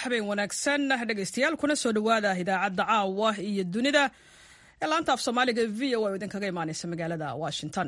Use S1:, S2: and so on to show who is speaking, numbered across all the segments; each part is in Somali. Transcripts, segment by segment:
S1: habeen wanaagsan dhegaystayaal kuna soo dhowaada idaacadda caawa iyo dunida ee laanta af soomaaliga v o a oo idinkaga imaaneysa magaalada washington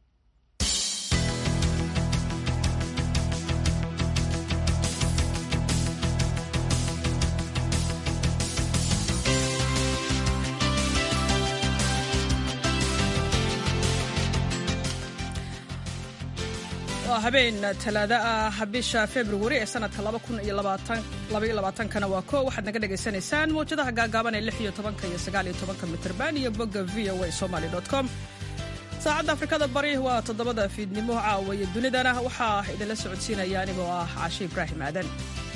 S1: waa habeen talaado ah bisha februari ee sanadka kana waa ko waxaad naga dhagaysanaysaan mawjadaha gaagaaban ee iyo tobanka iyo sagaaliyo tobanka mitrban iyo bogga v o a somaly com saacadda afrikada bari waa toddobada fiidnimo caawa iyo dunidana waxaa idinla socodsiinaya anigoo ah caashe ibraahim aadan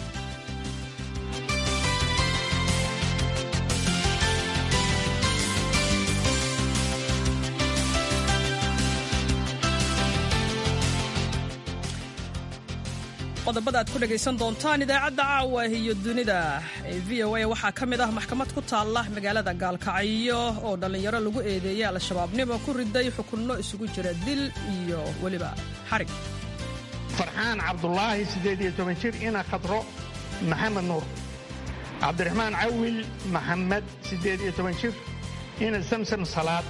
S1: qodobada aad ku dhegaysan doontaan idaacadda caawa iyo dunida ee v o a waxaa ka mid ah maxkamad ku taalla magaalada gaalkacyo oo dhallinyaro lagu eedeeyey al-shabaabnimo ku riday xukunno isugu jira dil iyo weliba xarig
S2: farxaan cabdulaahi siddeed iyo toban jir ina khadro maxamed nuur cabdiraxmaan cawil maxamed siddeed iyo toban jir ina samsam salaad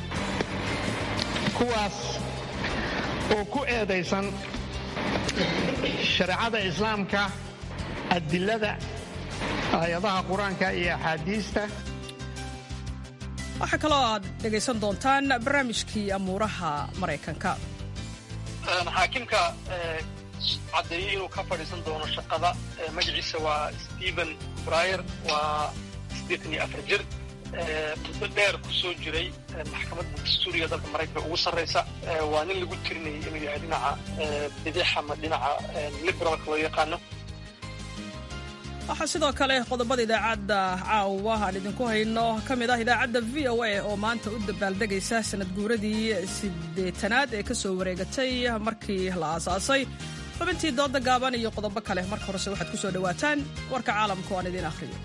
S2: kuwaas oo ku eedaysan shareecada islaamka adilada aayadaha qur-aanka iyo axaadiista
S1: waxaa kaloo aad dhegaysan doontaan barnaamijkii amuuraha maraykanka
S3: xaakimka caddeeyey inuu ka fadhiisan doono shaqada magaciisa waa stephen bryer waa siddeetan iyo afar jir muddo dheer ku soo jiray maxkamadda dastuuriga dalka maraykanka ugu sarraysa waa nin lagu tirinayay inuu yahay dhinaca bidix ama dhinaca liberalka loo yaqaano
S1: waxaa sidoo kale qodobada idaacadda caawa aan idinku hayno ka mid ah idaacadda v o a oo maanta u dabaaldegaysa sanad guuradii siddeetanaad ee ka soo wareegatay markii la aasaasay xubintii dooda gaaban iyo qodobo kale marka horese waxaad ku soo dhowaataan warka caalamka oo aan idiin akhriyo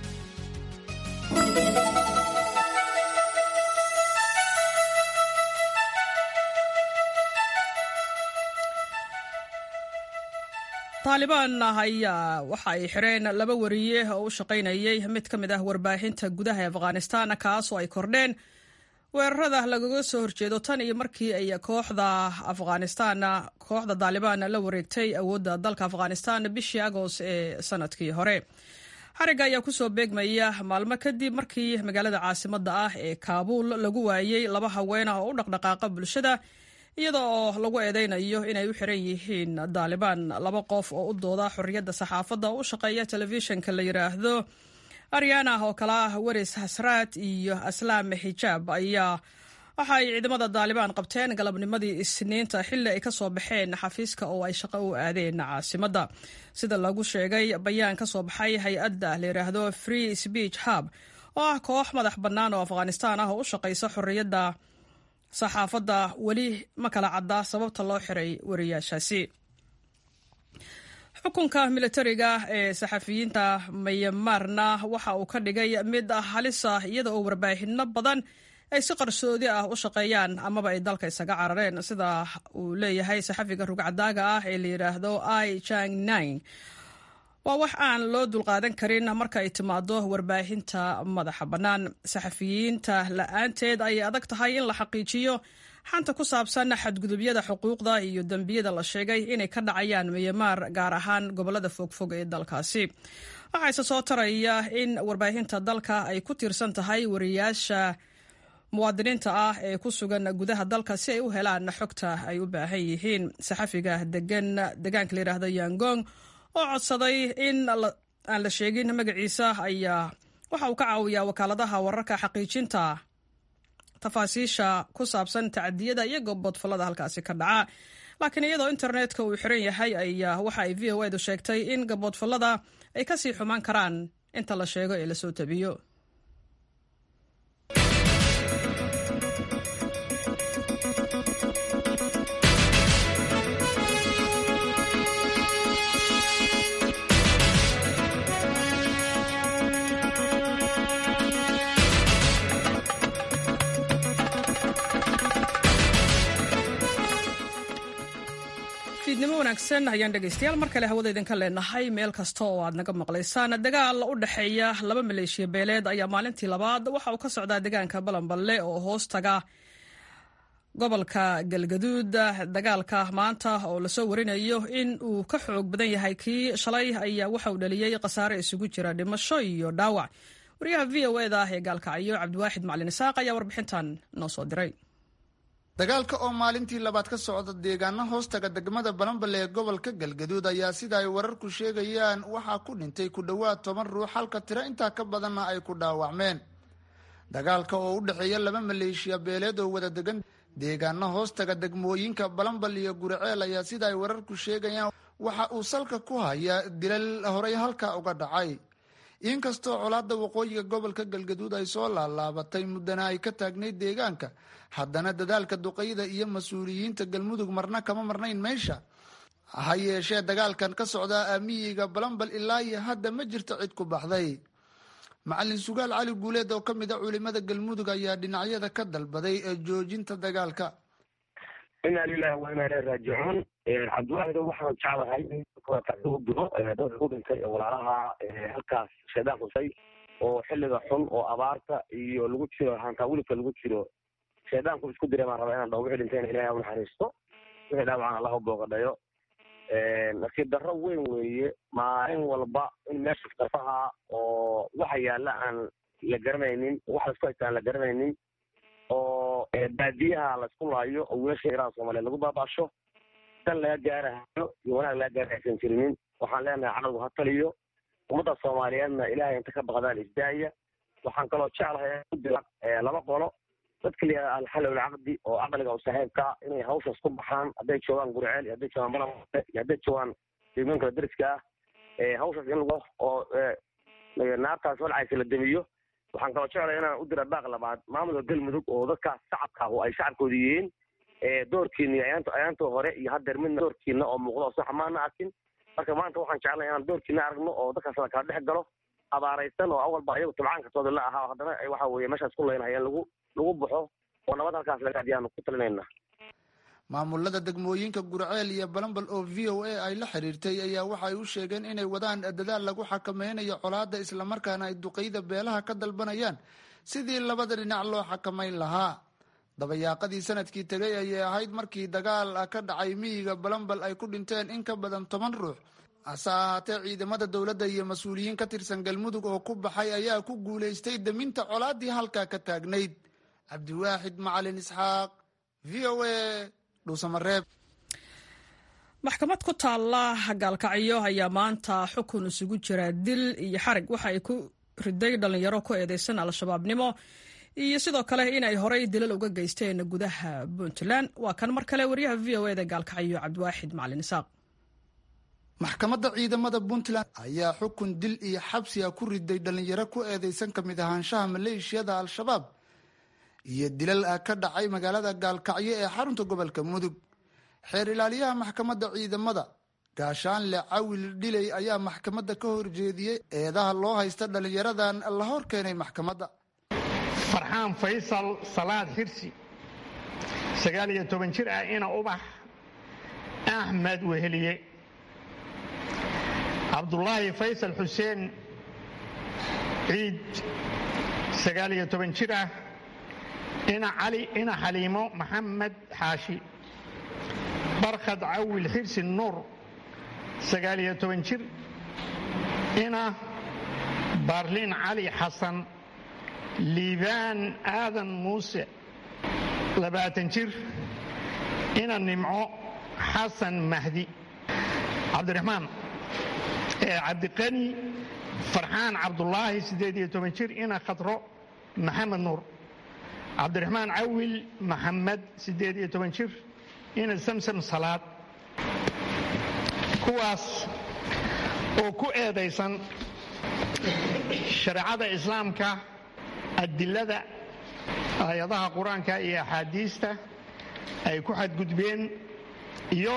S1: taalibaan ayaa waxa ay xireen laba wariye oo u shaqaynayay mid ka mid ah warbaahinta gudaha ee afghanistan kaas oo ay kordheen weerarada lagaga soo horjeedo tan iyo markii ay kooxda afghanistan kooxda taalibaan la wareegtay awoodda dalka afghanistan bishii agost ee sanadkii hore xariga ayaa kusoo beegmaya maalmo kadib markii magaalada caasimada ah ee kaabuul lagu waayey laba haween ah oo u dhaqdhaqaaqa bulshada iyada oo lagu eedeynayo inay u xiran yihiin daalibaan laba qof oo u dooda xorriyadda saxaafadda oo u shaqeeya telefishinka la yidhaahdo aryana oo kale ah weris hasraad iyo aslaam xijaab ayaa waxa ay ciidamada daalibaan qabteen galabnimadii isniinta xilli ay ka soo baxeen xafiiska oo ay shaqo u aadeen caasimadda sida lagu sheegay bayaan ka soo baxay hay-adda la yidhaahdo free speech hub oo ah koox madax bannaan oo afghanistan ah oo u shaqaysa xorriyadda saxaafadda weli ma kala cadda sababta loo xiray wariyaashaasi xukunka militariga ee saxafiyiinta mayamarna waxa uu ka dhigay mid halis ah iyada oo warbaahinno badan ay si qarsoodi ah u shaqeeyaan amaba ay dalka isaga carareen sida uu leeyahay saxafiga rugcadaaga ah ee la yidhaahdo i jang nine waa wax aan loo dulqaadan karin marka ay timaado warbaahinta madaxa bannaan saxafiyiinta la-aanteed ayay adag tahay in la xaqiijiyo xanta ku saabsan xadgudubyada xuquuqda iyo dembiyada la sheegay inay ka dhacayaan miyamaar gaar ahaan gobolada fogfog ee dalkaasi waxaa ise soo taraya in warbaahinta dalka ay ku tiirsan tahay wariyaasha muwaadiniinta ah ee ku sugan gudaha dalka si ay u helaan xogta ay u baahan yihiin saxafiga degan degaanka la yidhaahdo yangong oo codsaday in aan la sheegin magaciisa ayaa waxa uu ka caawiyaa wakaaladaha wararka xaqiijinta tafaasiisha ku saabsan tacadiyada iyo goboodfallada halkaasi ka dhaca laakiin iyadoo internetka uu xiran yahay ayaa waxa ay v o edu sheegtay in gaboodfallada ay kasii xumaan karaan inta la sheego ee lasoo tabiyo wanaagsan ayaan dhegaystayaal mar kale hawada idinka leenahay meel kasta oo aad naga maqlaysaan dagaal u dhexeeya laba maleeshiya beeleed ayaa maalintii labaad waxa uu ka socdaa deegaanka balanballe oo hoos taga gobolka galgaduud dagaalka maanta oo lasoo warinayo in uu ka xoog badan yahay kii shalay ayaa waxa uu dhaliyey khasaare isugu jira dhimasho iyo dhaawac wariyaha v o eda ee gaalkacyo cabdiwaaxid macalin isaaq ayaa warbixintan noo soo diray
S4: dagaalka oo maalintii labaad ka socda deegaano hoostaga degmada balanbale ee gobolka galgaduud ayaa sida ay wararku sheegayaan waxaa ku dhintay ku dhowaad toban ruux halka tiro intaa ka badanna ay ku dhaawacmeen dagaalka oo u dhexeeya laba maleeshiya beeleed oo wada degan deegaano hoostaga degmooyinka balanbal iyo guriceel ayaa sida ay wararku sheegayaan waxa uu salka ku hayaa dilal horey halkaa uga dhacay inkastoo colaadda waqooyiga gobolka galgaduud ay soo laalaabatay muddana ay ka taagnayd deegaanka haddana dadaalka duqeyda iyo mas-uuliyiinta galmudug marna kama marnayn meesha ha yeeshee dagaalkan ka socdaa aamiyiga balanbal ilaa iyo hadda ma jirto cid ku baxday macalin sugaal cali guuleed oo ka mid a culimada galmudug ayaa dhinacyada ka dalbaday ee joojinta dagaalka
S5: inaa lilahi wa inaa ilahi raajicuun cabdiwaxid waxaan jeclahay u diro dadka ku dhintay ee walaalaha halkaas shaydaan xusay oo xilliga xun oo abaarta iyo lagu jiro hantaa wilibka lagu jiro shaydaanku isku diray baan rabaa inaan dhaho wixii dhintayna ilahay ha unaxariisto wixii dhaawacan allah u booqadhayo nasiib darro weyn weeye maalin walba in meesha darfaha oo waxa yaalla aan la garanaynin wax laisku haysta aan la garanaynin oo baadiyaha laisku laayo oo wiilasha iraan soomaaliyeed lagu baabasho dan laga gaarahayo iyo wanaag laga gaara aysan jirinin waxaan leenahay cadowgu ha taliyo ummadda soomaaliyeedna ilaahay inta ka baqdaan isdaaya waxaan kaloo jeclahay udira laba qolo dadka la yihahda alxal ulcaqdi oo caqliga u saaxiibka inay hawshaas ku baxaan hadday joogaan gurceel iyo hadday joogaan balamale iyo hadday joogaan deegoonka dariska ah hawshaas in lagu oo naartaas walcaysa la demiyo waxaan kaloo jeclaya inaan u dira baaq labaad maamulka galmudug oo dadkaas shacabka oo ay shacabkooda yihiin doorkiina iyo ayaant ayaantoo hore iyo haddeer midna doorkiina oo muuqdo oo saxa maana arkin marka maanta waxaan jeclay inaan doorkiina aragno oo dadkaas la kala dhex galo abaaraysan oo awalba iyagu tabcaankatooda la ahaa haddana waxa weeye meeshaas ku leynahayeen lagu lagu baxo oo nabad halkaas laga adiyaanu ku talinayna
S4: maamulada degmooyinka gurceel iyo balanbal oo v o a ay la xiriirtay ayaa waxay u sheegeen inay wadaan dadaal lagu xakameynayo colaadda islamarkaana ay duqeyda beelaha ka dalbanayaan sidii labada dhinac loo xakamayn lahaa dabayaaqadii sanadkii tegay ayay ahayd markii dagaal ka dhacay miyiga balanbal ay ku dhinteen in ka badan toban ruux hase ahaatee ciidamada dowladda iyo mas-uuliyiin ka tirsan galmudug oo ku baxay ayaa ku guulaystay deminta colaaddii halkaa ka taagnayd cabdiwaaxid macalin isxaaq v o a dhuusamareeb
S1: maxkamad ku taalla gaalkacyo ayaa maanta xukun isugu jira dil iyo xarig waxa ay ku riday dhallinyaro ku eedeysan al-shabaabnimo iyo sidoo kale inay horay dilal uga geysteen gudaha puntland waa kan mar kale wariyaha v o eda gaalkacyo cabdiwaaxid macalin isaaq
S4: maxkamadda ciidamada puntland ayaa xukun dil iyo xabsiga ku riday dhallinyaro ku eedeysan ka mid ahaanshaha maleeshiyada al-shabaab iyo dilal ah ka dhacay magaalada gaalkacyo ee xarunta gobolka mudug xeer ilaaliyaha maxkamadda ciidamada gaashaanle cawil dhiley ayaa maxkamadda ka horjeediyey eedaha loo haysta dhallinyaradan la hor keenay maxkamadda
S2: farxaan faysal salaad xirsi sagaal iyo toban jir ah ina ubax axmed weheliye cabdulaahi faysal xuseen ciid sagaal iyo toban jir ah ina cali ina xaliimo maxamed xaashi barkhad cawil xirsi nuur sagaal iyo toban jir ina baarlin cali xasan liibaan aadan muuse labaatan jir ina nimco xasan mahdi cabdiraxmaan cabdiqani farxaan cabdulaahi siddeed iyo toban jir ina khadro maxamed nuur cabdiraxmaan cawil maxamed siddeed iyo toban jir ina samsam salaad kuwaas oo ku eedaysan shareecada islaamka adilada aayadaha qur-aanka iyo axaadiista ay ku xadgudbeen iyo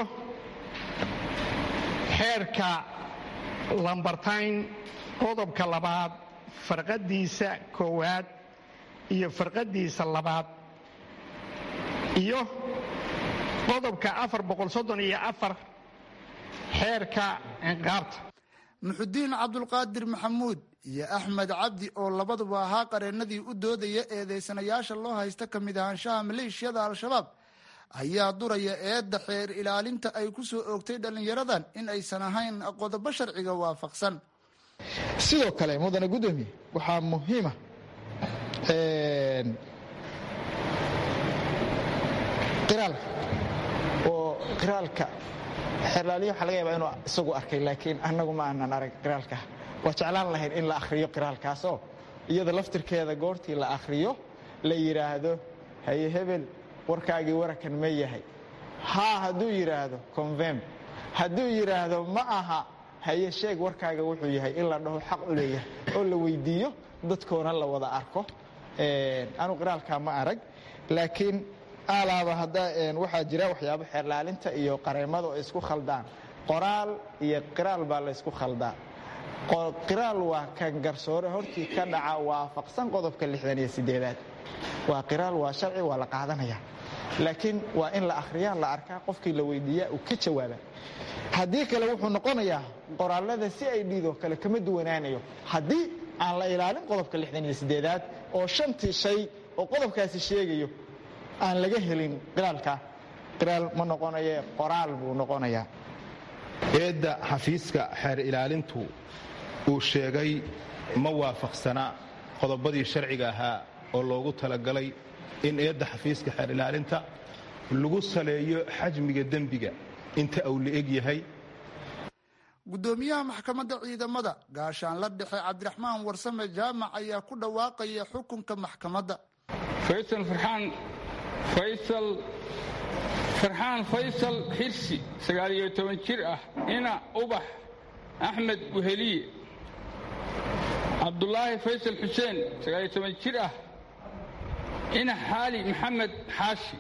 S2: xeerka lambartayn qodobka labaad farqadiisa koowaad iyo farqadiisa labaad iyo qodobka afar boqol soddon iyo afar xeerka ciqaabta
S4: muxudiin cabdulqaadir maxamuud iyo axmed cabdi oo labaduba ahaa qareennadii u doodaya eedeysanayaasha loo haysta ka mid ahaanshaha maleeshiyada al-shabaab ayaa duraya eedda xeer ilaalinta ay ku soo oogtay dhallinyaradan in aysan ahayn qodobo sharciga waafaqsan
S6: sidoo kale mudane guddoomiye waxaa muhiima qiraalka oo qiraalka xeerlaaliya waxaa laga yaabaa inuu isagu arkay laakiin annagu ma aanan arag qiraalka waa jeclaan lahayn in la akhriyo qiraalkaasoo iyada laftirkeeda goortii la akhriyo la yidhaahdo haye hebel warkaagii warakan ma yahay haa hadduu yidhaahdo convem hadduu yidhaahdo ma aha haye sheeg warkaaga wuxuu yahay in la dhaho xaq u leeyahay oo la weydiiyo dadkoona la wada arko anu qiraalkaa ma arag laakiin alaaba hadda waxaa jira waxyaabo xeerlaalinta iyo qareemada oo isku khaldaan qoraal iyo qiraal baa laysku khaldaa qiraal waa kan garsoore hortii ka dhaca waafaqsan qodobka lixdan iyo sideedaad waa qiraal waa sharci waa la qaadanaya laakiin waa in la akhriyaa la arkaa qofkii la weydiiyaa uu ka jawaaba haddii kale wuxuu noqonayaa qoraalada si ay dhiidoo kale kama duwanaanayo haddii aan la ilaalin qodobka lixdan iyo sideedaad oo shantii shay oo qodobkaasi sheegayo aan laga helin qiraalka qiraal ma noqonaye qoraal buu noqonayaa
S7: eedda xafiiska xeer ilaalintu uu sheegay ma waafaqsana qodobadii sharciga ahaa oo loogu talagalay in eedda xafiiska xeer ilaalinta lagu saleeyo xajmiga dembiga inta uu la eg yahay
S4: guddoomiyaha maxkamadda ciidamada gaashaanla dhexe cabdiraxmaan warsame jaamac ayaa ku dhawaaqaya xukunka maxkamadda
S8: faysal farxaan faysal farxaan faysal xirsi sagaaliyo toban jir ah ina ubax axmed weheliye cabdulaahi faysal xuseen sagaaliyo toban jir ah ina xaali maxamed xaashi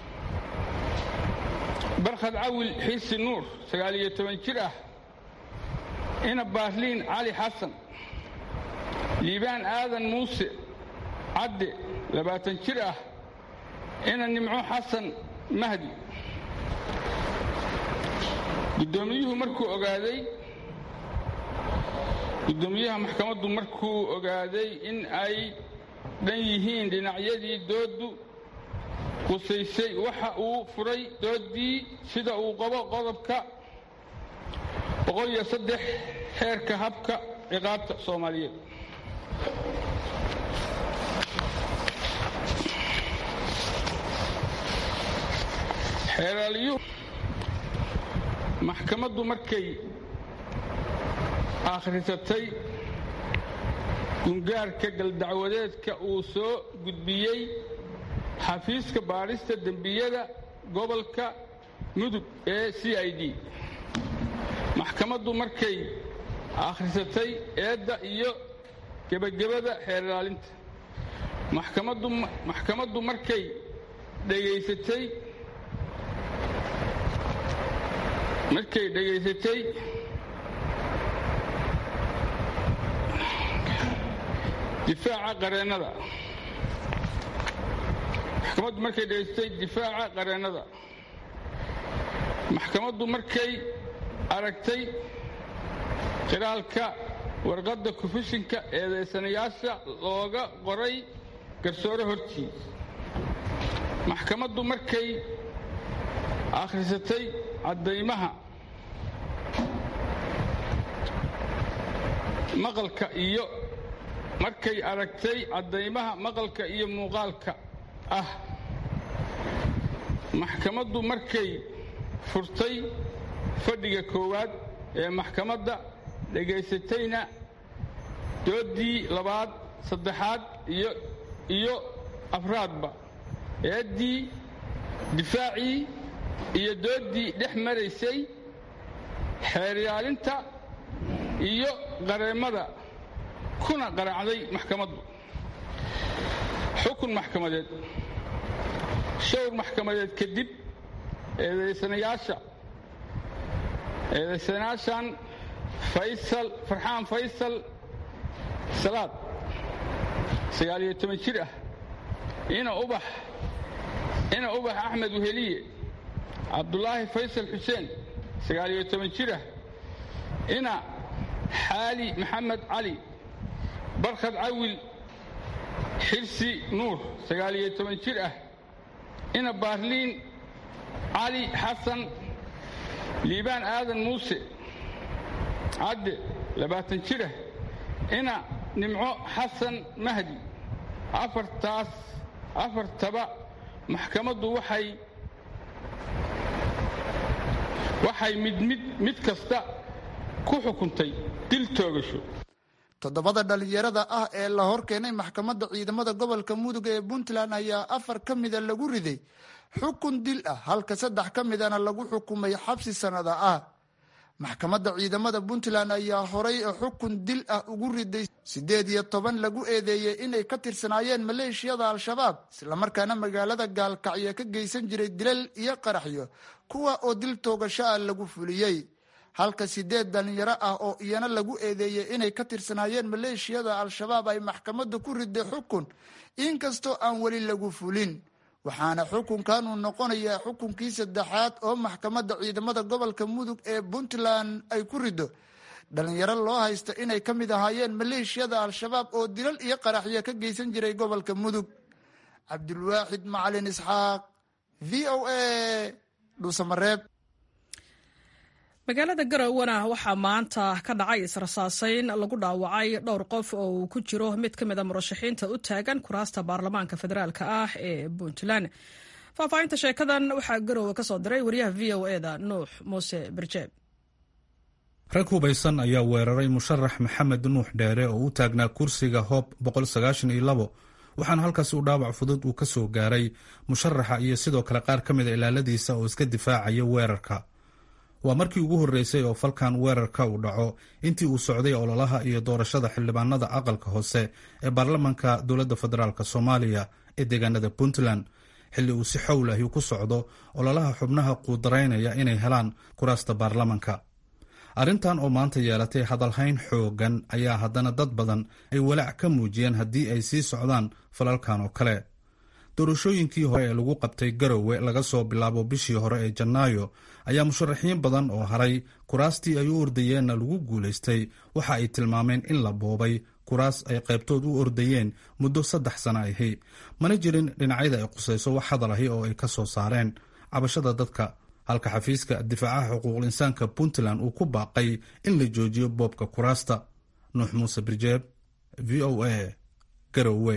S8: barkhad cawil xirsi nuur sagaaliyo toban jir ah ina baarliin cali xasan liibaan aadan muuse cadde labaatan jir ah ina nimco xasan mahdi guddoomiyuhu markuu ogaaday guddoomiyaha maxkamaddu markuu ogaaday in ay dhan yihiin dhinacyadii dooddu qusaysay waxa uu furay dooddii sida uu qabo qodobka boqoliyo saddex xeerka habka ciqaabta soomaaliyeed xeeraaliyuhu maxkamaddu markay akhrisatay gungaarka galdacwadeedka uu soo gudbiyey xafiiska baadhista dembiyada gobolka mudug ee c i d maxkamaddu markay akhrisatay eedda iyo gebagabada xeer ilaalinta maxkamaddu markay dhegaysatay markay dhegaysatay difaaca qareennada maxkamaddu markay dhegaysatay difaaca qareennada maxkamaddu markay aragtay qiraalka warqadda kufishinka eedaysanayaasha looga qoray garsoore hortii maxkamaddu markay akhrisatay caddaymaha maqalka iyo markay aragtay caddaymaha maqalka iyo muuqaalka ah maxkamaddu markay furtay fadhiga koowaad ee maxkamadda dhegaysatayna dooddii labaad saddexaad iyo iyo afraadba eeddii difaacii iyo dooddii dhex maraysay xeeryaalinta iyo qareemmada kuna qaraacday maxkamaddu xukun maxkamadeed showr maxkamadeed kadib eedaysanayaasha eedaysanayaashan faysal farxaan faysal salaad sagaaliyo toban jir ah ina ubax ina ubax axmed weheliye cabdulaahi faysal xuseen sagaaliyo toban jir ah ina xaali maxamed cali barkhad cawil xirsi nuur sagaaliyo toban jir ah ina baarliin cali xasan liibaan aadan muuse cadde labaatan jir ah ina nimco xasan mahdi afartaas afartaba maxkamaddu waxay waxay mid mid mid kasta ku xukuntay dil toogasho
S4: toddobada dhallinyarada ah ee la hor keenay maxkamadda ciidamada gobolka mudug ee puntland ayaa afar ka mida lagu riday xukun dil ah halka saddex ka midana lagu xukumay xabsi sanada ah maxkamadda ciidamada puntland ayaa horay xukun dil ah ugu riday siddeed iyo toban lagu eedeeyey inay ka tirsanaayeen maleeshiyada al-shabaab islamarkaana magaalada gaalkacyo ka geysan jiray dilal iyo qaraxyo kuwa oo dil toogasho ah lagu fuliyey halka sideed dhalinyaro ah oo iyana lagu eedeeyey inay ka tirsanaayeen maleeshiyada al-shabaab ay maxkamadda ku riday xukun inkastoo aan weli lagu fulin waxaana xukunkan uu noqonayaa xukunkii saddexaad oo maxkamadda ciidamada gobolka mudug ee puntland ay ku rido dhalinyaro loo haysta inay ka mid ahaayeen maleeshiyada al-shabaab oo dilal iyo qaraxyo ka geysan jiray gobolka mudug cabdulwaaxid macalin isxaaq v o a dhuusamareeb
S1: magaalada garowana waxaa maanta ka dhacay israsaasayn lagu dhaawacay dhowr qof oo uu ku jiro mid ka mida murashaxiinta u taagan kuraasta baarlamaanka federaalka ah ee puntland faahfaahinta sheekadan waxaa garowe ka soo diray wariyaha v o eda nuux muuse berjeeb
S9: rag hubaysan ayaa weeraray musharax maxamed nuux dheere oo u taagnaa kursiga hoob waxaana halkaasi u dhaawac fudud uu ka soo gaaray musharaxa iyo sidoo kale qaar ka mida ilaaladiisa oo iska difaacaya weerarka waa markii ugu horreysay oo falkan weerarka uu dhaco intii uu socday ololaha iyo doorashada xildhibaanada aqalka hoose ee baarlamanka dowladda federaalk soomaaliya ee deegaanada puntland xilli uu si xowlahi ku socdo ololaha xubnaha quudaraynaya inay helaan kuraasta baarlamanka arrintan oo maanta yeelatay hadalhayn xoogan ayaa haddana dad badan ay walaac ka muujiyeen haddii ay sii socdaan falalkan oo kale doorashooyinkii hore ee lagu qabtay garowe laga soo bilaabo bishii hore ee janaayo ayaa musharaxiin badan oo haray kuraastii ay u ordayeenna lagu guulaystay waxa ay tilmaameen in la boobay kuraas ay qaybtood u ordayeen muddo saddex sana ahi mana jirin dhinacyada ay qusayso wax hadal ahi oo ay ka soo saareen cabashada dadka halka xafiiska difaacaha xuquuqul insaanka puntland uu ku baaqay in la joojiyo boobka kuraasta nuux muuse birjeeb v o a garowe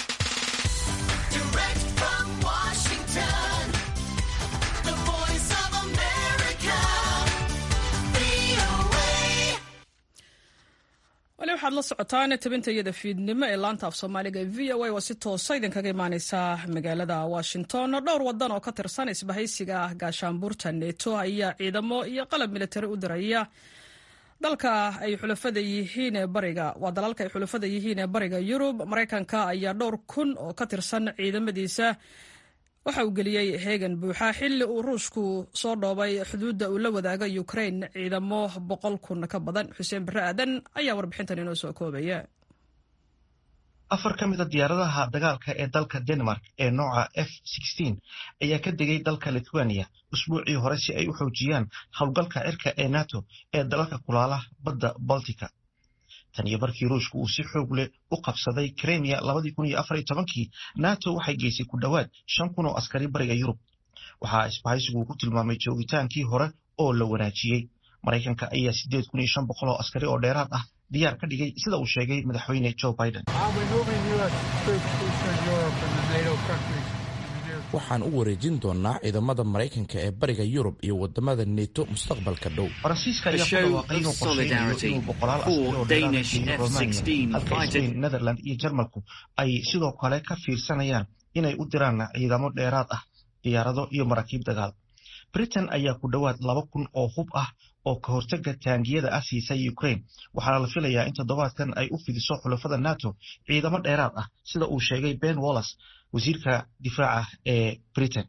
S1: wali waxaad la socotaan tabinta iyada fiidnimo ee laanta af soomaaliga ee v o a waa si toosa idinkaga imaaneysa magaalada washington dhowr wadan oo ka tirsan isbahaysiga gaashaanbuurta neto ayaa ciidamo iyo qalab militari u diraya dalka ay xulafada yihiin ee bariga waa dalalka ay xulafada yihiin ee bariga yurub maraykanka ayaa dhowr kun oo ka tirsan ciidamadiisa waxa uu geliyey heegan buuxa xilli uu ruushku soo dhoobay xuduudda uu la wadaaga ukrain ciidamo boqol kun ka badan xuseen barre aadan ayaa warbixintan inoo soo koobaya
S10: afar ka mid a diyaaradaha dagaalka ee dalka denmark ee nooca f ayaa ka degay dalka lithuania usbuucii hore si ay u xoojiyaan howlgalka cirka ee nato ee dalalka kulaala badda baltica tan iyo markii ruushka uu si xoog leh u qabsaday kremia kii nato waxay geysay ku dhowaad shan kun oo askari bariga yurub waxaa isbahaysigu ku tilmaamay joogitaankii hore oo la wanaajiyey maraykanka ayaa sideed kun iyo shan boqol oo askari oo dheeraad ah diyaar ka dhigay sida uu sheegay madaxweyne joe biden
S11: waxaan u wareejin doonaa ciidamada maraykanka ee bariga yurub iyo wadamada neto mustaqbalka dhow
S10: faransiiska ayaa ku dhawaaqay inuu qorsheynayo inuu boqolaal askari oo dheeraad romania halka spain netherland iyo jarmalku ay sidoo kale ka fiirsanayaan inay u diraan ciidamo dheeraad ah diyaarado iyo maraakiib dagaal britain ayaa ku dhowaad laba kun oo hub ah oo ka hortaga taangiyada ah siisay ukraine waxaana la filayaa in toddobaadkan ay u fidiso xulafada nato ciidamo dheeraad ah sida uu sheegay ben wallas wasiirka difaaca ee britain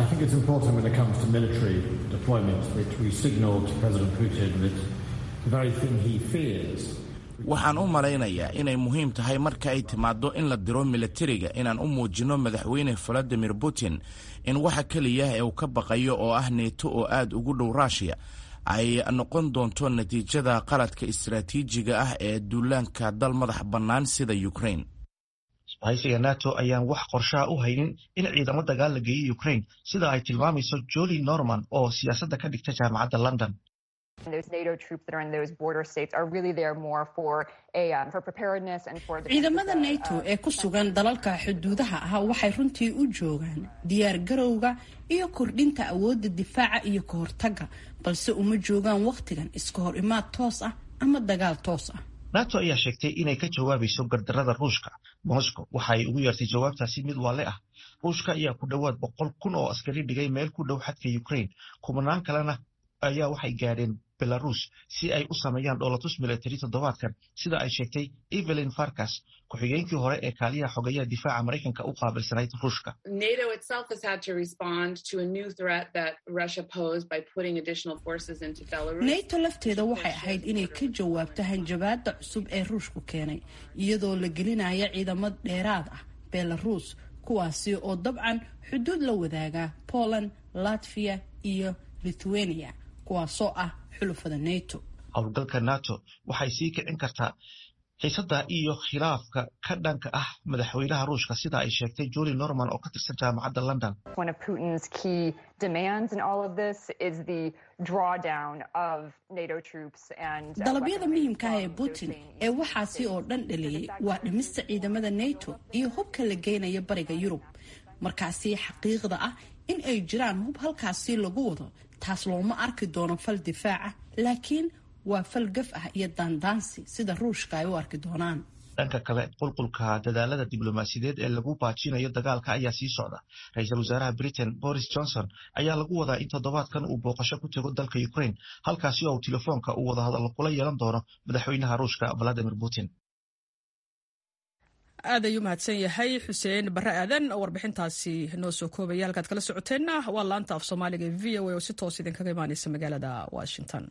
S11: waxaan u malaynayaa inay muhiim tahay marka ay timaaddo in la diro milatariga inaan u muujinno madaxweyne valadimir putin in waxa keliya ee uu ka baqayo oo ah neeto oo aad ugu dhow ruushiya ay noqon doonto natiijada qaladka istaraatiijiga ah ee duulaanka dal madax bannaan sida ukraine
S10: isbahaysiga nato ayaan wax qorshaha u haynin in ciidamo dagaal la geeyo ukraine sida ay tilmaamayso joli norman oo siyaasadda ka dhigta jaamacadda london
S12: ciidamada nato ee ku sugan dalalka xuduudaha ah waxay runtii u joogaan diyaar garowga iyo kordhinta awoodda difaaca iyo ka hortagga balse uma joogaan wakhtigan iska hor imaad toos ah ama dagaal toos ah
S10: nato ayaa sheegtay inay ka jawaabayso gardarada ruushka moscow waxaay ugu yeertay jawaabtaasi mid waale ah ruushka ayaa ku dhowaad boqol kun oo askari dhigay meel ku dhow xadka ukraine kumanaan kalena ayaa waxay gaadheen belarus si ay u sameeyaan dhoolatus military toddobaadkan sida ay sheegtay evelyn farkas ku-xigeenkii hore ee kaaliyaha xogeyaha difaaca maraykanka u qaabilsanayd ruushka
S12: nato lafteeda waxay ahayd inay ka jawaabto hanjabaada cusub ee ruushku keenay iyadoo la gelinaya ciidamo dheeraad ah belarus kuwaasi oo dabcan xuduud la wadaaga poland latvia iyo lithuania kuwaasoo ah xulufada nato
S10: howlgalka nato waxay sii kicin kartaa xiisada iyo khilaafka ka dhanka ah madaxweynaha ruushka sida ay sheegtay joli norman oo ka tirsan jaamacadda london
S12: dalabyada muhiimka ah ee putin ee waxaasi oo dhan dhaliyey waa dhimista ciidamada nato iyo hubka la geynaya bariga yurub markaasi xaqiiqda ah in ay jiraan hub halkaasi lagu wado taas looma arki doono fal difaaca laakiin waa fal gaf ah iyo daandaansi sida ruushka ay u arki doonaan
S10: dhanka kale qulqulka dadaalada diblomaasiyadeed ee lagu baajinayo dagaalka ayaa sii socda ra-iisul wasaaraha britain boris johnson ayaa lagu wadaa in toddobaadkan uu booqasho ku tego dalka ukraine halkaasi oo telefoonka uu wadahadallo kula yeelan doono madaxweynaha ruushka valadimir putin
S1: aad ayuu mahadsan yahay xuseen barre aadan oo warbixintaasi noo soo koobaya halkaad kala socoteenna waa laanta af soomaaliga e v o a oo si toos idinkaga imaaneysa magaalada washington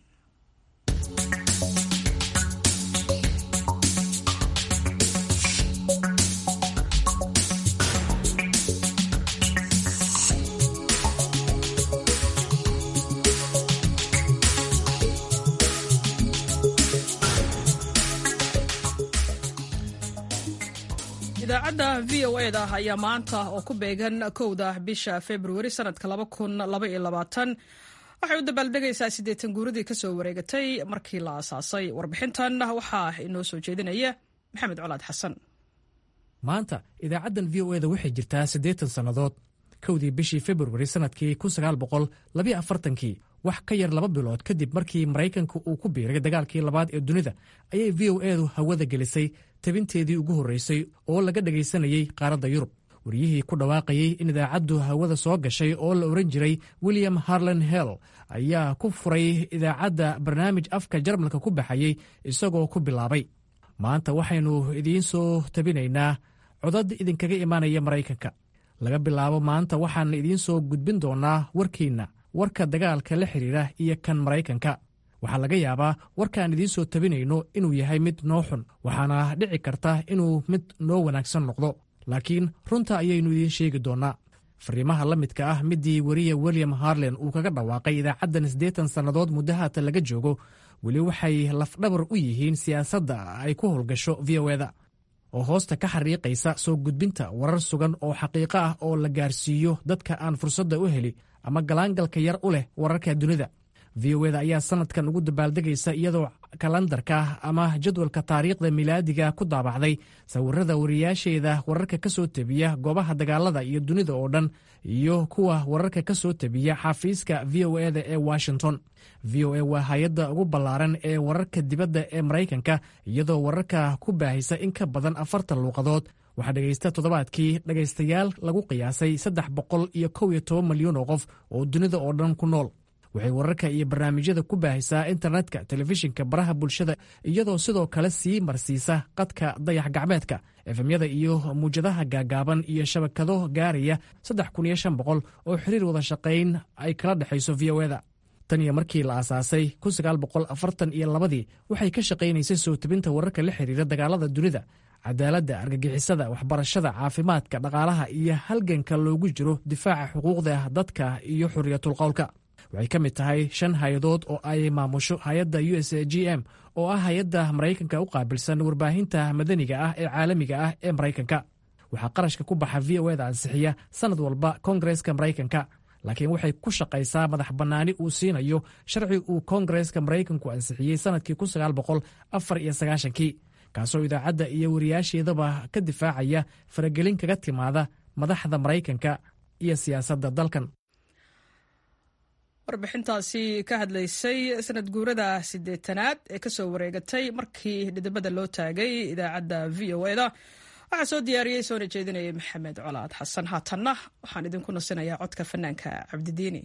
S1: idaacadda v o e da ayaa maanta oo ku beegan kowda bisha februari sanadka waxay u dabaaldegaysaa siddeetan guuradii ka soo wareegatay markii la aasaasay warbixintan waxaa inoo soo jeedinaya maxamed colaad xasan
S13: maanta idaacaddan v o e da waxay jirtaa siddeetan sannadood kowdii bishii februari sannadkii kii wax ka yar laba bilood kadib markii maraykanka uu ku biiray dagaalkii labaad ee dunida ayay v o edu hawada gelisay tabinteedii ugu horreysay oo laga dhegaysanayey qaaradda yurub wariyihii ku dhawaaqayey in idaacaddu hawada soo gashay oo la ohan jiray william harlan hell ayaa ku furay idaacadda barnaamij afka jarmalka ku baxayey isagoo ku bilaabay maanta waxaynu idiin soo tabinaynaa codad idinkaga imaanaya maraykanka laga bilaabo maanta waxaan idiin soo gudbin doonnaa warkiinna warka dagaalka la xidhiira iyo kan maraykanka waxaa laga yaabaa warkaan idiin soo tabinayno inuu yahay mid noo xun waxaana dhici karta inuu mid noo wanaagsan noqdo laakiin runta ayaynu idiin sheegi doonnaa fariimaha la midka ah midii weriya william harlen uu kaga dhawaaqay idaacaddan siddeetan sannadood muddo haatan laga joogo weli waxay lafdhabar u yihiin siyaasadda ay ku howlgasho v o eda oo hoosta ka xariiqaysa soo gudbinta warar sugan oo xaqiiqo ah oo la gaarsiiyo dadka aan fursadda u heli ama galaangalka yar u leh wararka dunida v o eda ayaa sannadkan ugu dabaaldegaysa iyadoo kalandarka ama jadwalka taariikhda milaadiga ku daabacday sawirada wariyaasheeda wararka ka soo tebiya goobaha dagaalada iyo dunida oo dhan iyo kuwa wararka ka soo tebiya xafiiska v o eda ee washington v o a waa hay-adda ugu ballaaran ee wararka dibadda ee maraykanka iyadoo wararka ku baahisa in ka badan afartan luuqadood waxaa dhegaysta toddobaadkii dhegaystayaal lagu qiyaasay saddex boqol iyo kow iyo toban malyan oo qof oo dunida oo dhan ku nool waxay wararka iyo barnaamijyada ku baahisaa internetka telefishinka baraha bulshada iyadoo sidoo kale sii marsiisa qadka dayax gacmeedka efemyada iyo muwjadaha gaagaaban iyo shabakado gaaraya saddex kun iyo shan boqol oo xiriir wada shaqayn ay kala dhexayso v o eda tan iyo markii la aasaasay kun sagaal boqol afartan iyo labadii waxay ka shaqaynaysay soo tebinta wararka la xiriira dagaalada dunida cadaaladda argagixisada waxbarashada caafimaadka dhaqaalaha iyo halganka loogu jiro difaaca xuquuqda dadka iyo xuriyatulqowlka waxay ka mid tahay shan hay-adood oo ay maamusho hay-adda u s g m oo ah hay-adda maraykanka u qaabilsan warbaahinta madaniga ah ee caalamiga ah ee maraykanka waxaa qarashka ku baxa v o eda ansixiya sannad walba koongareska maraykanka laakiin waxay ku shaqaysaa madax bannaani uu siinayo sharci uu koongareska maraykanku ansixiyey sannadkii kii kaasoo idaacadda iyo wariyaasheedaba ka difaacaya faragelin kaga timaada madaxda maraykanka iyo siyaasadda dalkan
S1: warbixintaasi ka hadlaysay sanad guurada siddeetanaad ee kasoo wareegatay markii dhidibada loo taagay idaacadda v o eda waxaa soo diyaariyey soona jeedinayay maxamed colaad xasan haatanna waxaan idinku nasinayaa codka fanaanka cabdidiini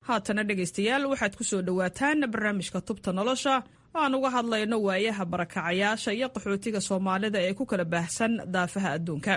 S1: haatana dhegaystayaal waxaad ku soo dhowaataan barnaamijka tubta nolosha oo aan uga hadlayno waayaha barakacayaasha iyo qaxootiga soomaalida ee ku kala baahsan daafaha adduunka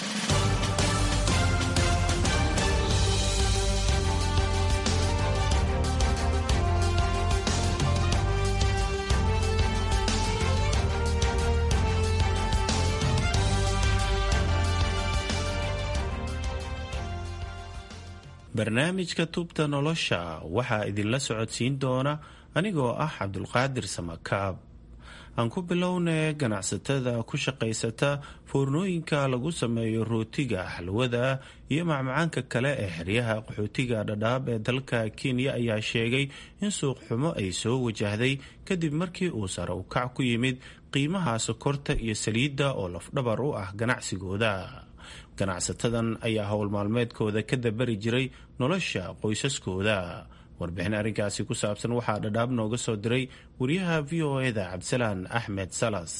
S14: barnaamijka tubta nolosha waxaa idinla socodsiin doona anigoo ah cabdulqaadir samakaab aan ku bilownay ganacsatada ku shaqaysata foornooyinka lagu sameeyo rootiga xalwada iyo macmacaanka kale ee xeryaha qaxootiga dhadhaab ee dalka kenya ayaa sheegay in suuq xumo ay soo wajahday kadib markii uu sare u kac ku yimid qiimaha sokorta iyo saliidda oo lafdhabar u ah ganacsigooda ganacsatadan ayaa howl maalmeedkooda ka dabari jiray nolosha qoysaskooda warbixin arrinkaasi ku saabsan waxaa dhadhaab nooga soo diray wariyaha v o eda cabdisalaan axmed salas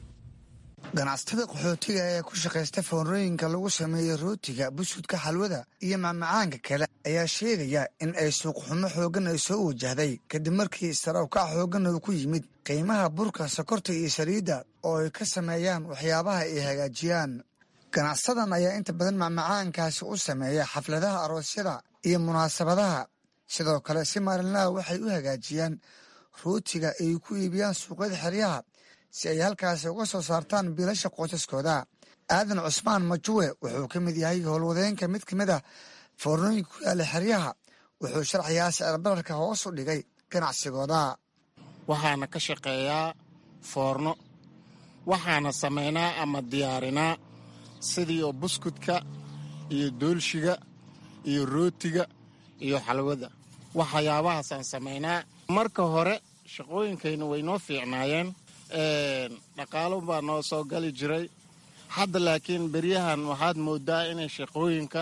S15: ganacsatada qaxootiga ee ku shaqaysta foonrooyinka lagu sameeyo rootiga buskudka xalwada iyo macmacaanka kale ayaa sheegaya in ay suuqxumo xooggan ay soo wajahday kadib markii sarawkac xooggan uu ku yimid qiimaha burka sokorta iyo saliidda oo ay ka sameeyaan waxyaabaha ay hagaajiyaan ganacsadan ayaa inta badan macmacaankaasi u sameeya xafladaha aroosyada iyo munaasabadaha sidoo kale si maalinlaha waxay u hagaajiyaan rootiga ay ku iibiyaan suuqyada xeryaha si ay halkaasi uga soo saartaan biilasha qoysaskooda aadan cusmaan majuwe wuxuu ka mid yahay howlwadeenka mid ka mid ah foornooyinka ku yaala xeryaha wuxuu sharxayaa sicirbararka hoos u dhigay ganacsigooda
S16: waxaana ka shaqeeyaa foorno waxaana samaynaa ama diyaarinaa sidii oo buskudka iyo doolshiga iyo rootiga iyo xalwada waxyaabahaasaan samaynaa marka hore shaqooyinkayna way noo fiicnaayeen dhaqaalo baa noo soo gali jiray hadda laakiin beryahan waxaad moodaa inay shaqooyinka